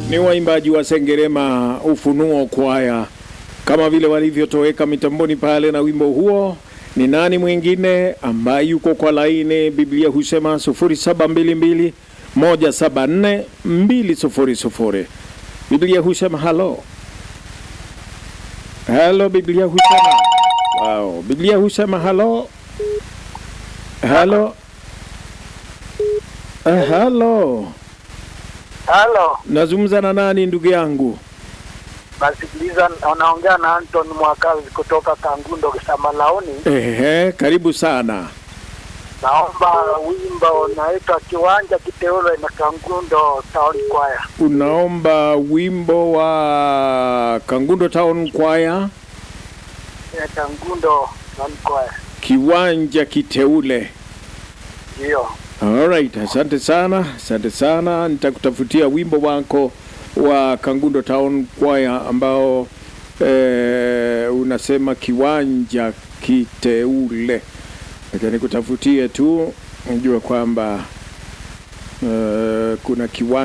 ni waimbaji wa Sengerema Ufunuo Kwaya, kama vile walivyotoweka mitamboni pale na wimbo huo. Ni nani mwingine ambaye yuko kwa laini? Biblia husema 0722 174 200. Biblia husema halo halo. Biblia husema wow. Biblia husema halo halo Eh, halo. Halo, Nazungumza na nani ndugu yangu? nasikiliza. Unaongea na Anton Mwakazi kutoka Kangundo Kisamalaoni. Ehe, karibu sana. Naomba wimbo unaitwa Kiwanja Kiteule na Kangundo Taoni Kwaya. Unaomba wimbo wa Kangundo Town Choir, Ya Kangundo Taoni Kwaya, kiwanja kiteule. ndiyo. Alright, asante sana, asante sana. Nitakutafutia wimbo wako wa Kangundo Town Choir ambao eh, unasema kiwanja kiteule. Acha nikutafutie tu, najua kwamba eh, kuna kiwanja